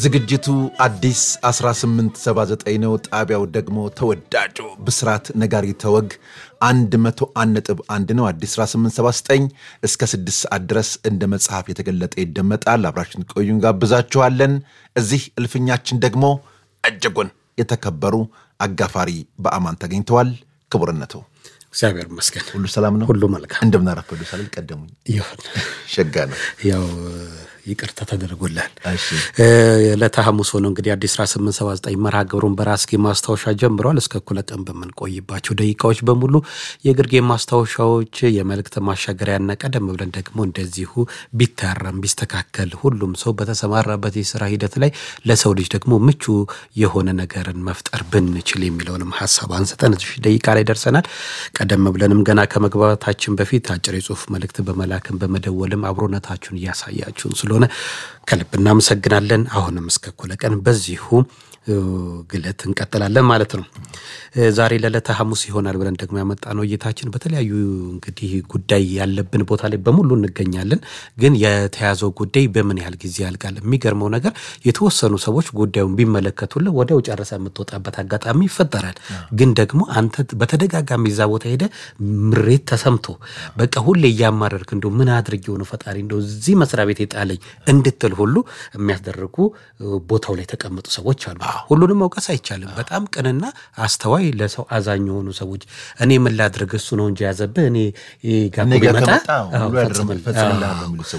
ዝግጅቱ አዲስ 1879 ነው። ጣቢያው ደግሞ ተወዳጁ ብስራት ነጋሪ ተወግ 101.1 ነው። አዲስ 1879 እስከ 6 ሰዓት ድረስ እንደ መጽሐፍ የተገለጠ ይደመጣል። አብራችን ቆዩን ጋብዛችኋለን። እዚህ እልፍኛችን ደግሞ እጅጉን የተከበሩ አጋፋሪ በአማን ተገኝተዋል። ክቡርነቱ እግዚአብሔር ይመስገን ሁሉ ሰላም ነው። ሁሉ መልካም እንደምናረፈዱ ሳልል ቀደሙኝ። ይሁን። ሸጋ ነው። ያው ይቅርታ ተደርጎላል። እሺ። ዕለተ ሐሙስ ሆነው እንግዲህ አዲስ 1879 መርሃ ግብሩን በራስጌ ማስታወሻ ጀምረዋል። እስከ እኩለ ቀን በምንቆይባቸው ደቂቃዎች በሙሉ የግርጌ ማስታወሻዎች፣ የመልእክት ማሻገሪያና ቀደም ብለን ደግሞ እንደዚሁ ቢታረም ቢስተካከል ሁሉም ሰው በተሰማራበት የስራ ሂደት ላይ ለሰው ልጅ ደግሞ ምቹ የሆነ ነገርን መፍጠር ብንችል የሚለውንም ሀሳብ አንስተን እዚህ ደቂቃ ላይ ደርሰናል። ቀደም ብለንም ገና ከመግባታችን በፊት አጭር የጽሁፍ መልእክት በመላክም በመደወልም አብሮነታችሁን እያሳያችሁን ስለሆነ ከልብ እናመሰግናለን። አሁንም እስከ እኩለ ቀን በዚሁ ግለት እንቀጥላለን ማለት ነው። ዛሬ ለዕለተ ሐሙስ ይሆናል ብለን ደግሞ ያመጣነው እይታችን በተለያዩ እንግዲህ ጉዳይ ያለብን ቦታ ላይ በሙሉ እንገኛለን። ግን የተያዘው ጉዳይ በምን ያህል ጊዜ ያልቃል? የሚገርመው ነገር የተወሰኑ ሰዎች ጉዳዩን ቢመለከቱልን ወዲያው ጨርሰ የምትወጣበት አጋጣሚ ይፈጠራል። ግን ደግሞ አንተ በተደጋጋሚ እዛ ቦታ ሄደ ምሬት ተሰምቶ በቃ ሁሌ እያማረርክ እንደ ምን አድርጌ የሆነ ፈጣሪ እንደ እዚህ መስሪያ ቤት የጣለኝ እንድትል ሁሉ የሚያስደርጉ ቦታው ላይ የተቀመጡ ሰዎች አሉ። ሁሉንም መውቀስ አይቻልም። በጣም ቅንና አስተዋይ ለሰው አዛኝ የሆኑ ሰዎች እኔ ምን ላድርግ እሱ ነው እንጂ ያዘብህ እኔ ጋር እኔ ጋር ቢመጣ ከመጣ አዎ፣ ሁሉ ያድርም ፈጽምልህ። ፈጽምልሃለሁ የሚሉ ሰዎች